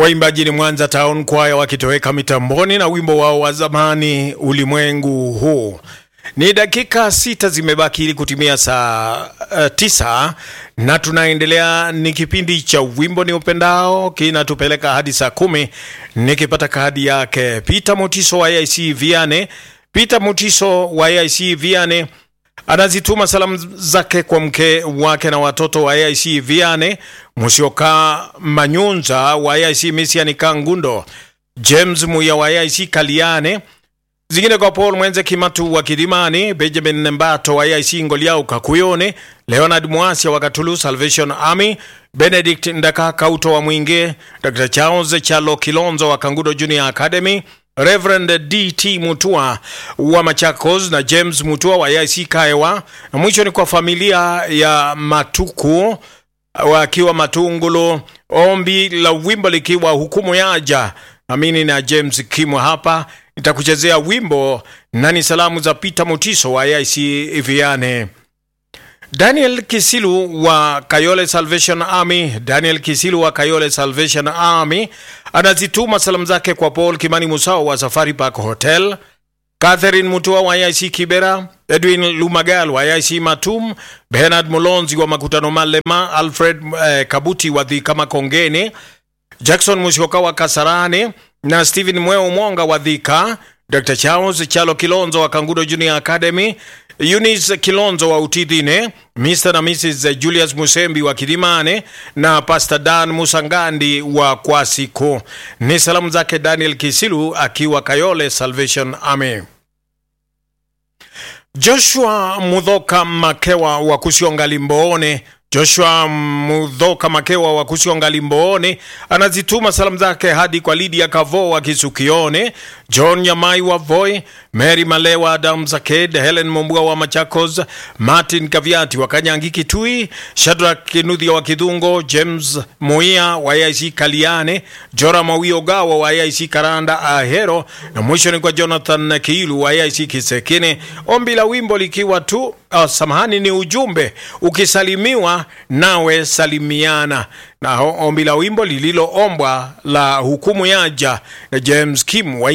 Waimbaji ni Mwanza Town Choir wakitoweka mitamboni na wimbo wao wa zamani ulimwengu huu. Ni dakika sita zimebaki ili kutimia saa uh, tisa na tunaendelea. Ni kipindi cha wimbo ni upendao kinatupeleka hadi saa kumi nikipata kadi yake Peter Mutiso wa AIC Viane. Peter Mutiso wa AIC Viane anazituma salamu zake kwa mke wake na watoto wa AIC Viane, Musioka Manyunza wa AIC Misiani Kangundo, James Muya wa AIC Kaliane, zingine kwa Paul Mwenze Kimatu wa Kidimani, Benjamin Nembato wa AIC Ngoliau Kakuyone, Leonard Mwasia wa Katulu Salvation Army, Benedict Ndaka Kauto wa Mwinge, Dr. Charles Chalo Kilonzo wa Kangudo Junior Academy, Reverend DT Mutua wa Machakos na James Mutua wa AIC Kaewa, na mwisho ni kwa familia ya Matuku wakiwa Matungulu, ombi la wimbo likiwa hukumu yaja. Amini na James Kimwa hapa nitakuchezea wimbo na ni salamu za Peter Mutiso wa AIC Viane. Daniel Kisilu wa Kayole Salvation Army, Daniel Kisilu wa Kayole Salvation Army anazituma salamu zake kwa Paul Kimani Musao wa Safari Park Hotel, Catherine Mutua wa IC Kibera, Edwin Lumagal wa IC Matum, Bernard Mulonzi wa Makutano Malema, Alfred eh, Kabuti wa Dhika Makongeni, Jackson Mushoka wa Kasarani na Stephen Mweo Mwonga wa Dhika, Dr. Charles Chalo Kilonzo wa Kangudo Junior Academy, Eunice Kilonzo wa Utidhine, Mr. na Mrs. Julius Musembi wa Kidimane na Pastor Dan Musangandi wa Kwasiku. Ni salamu zake Daniel Kisilu akiwa Kayole Salvation Army. Joshua Mudhoka Makewa wa Kusionga Limboone Joshua Mudhoka Makewa wa Kusionga Limboone anazituma salamu zake hadi kwa Lydia Kavo wa Kisukione, John Nyamai wa Voi, Mary Malewa, Adam Zaked, Helen Mombua wa Machakos, Martin Kaviati wa Kanyangi Kitui, Shadrack Kinuthia wa Kidhungo, James Muia wa AIC Kaliane, Jora Mawio Gawa wa AIC Karanda Ahero, na mwisho ni kwa Jonathan Kiilu wa AIC Kisekine. Ombi la wimbo likiwa tu oh, samahani, ni ujumbe ukisalimiwa nawe salimiana na ombi la wimbo lililoombwa la hukumu yaja na James Kim wa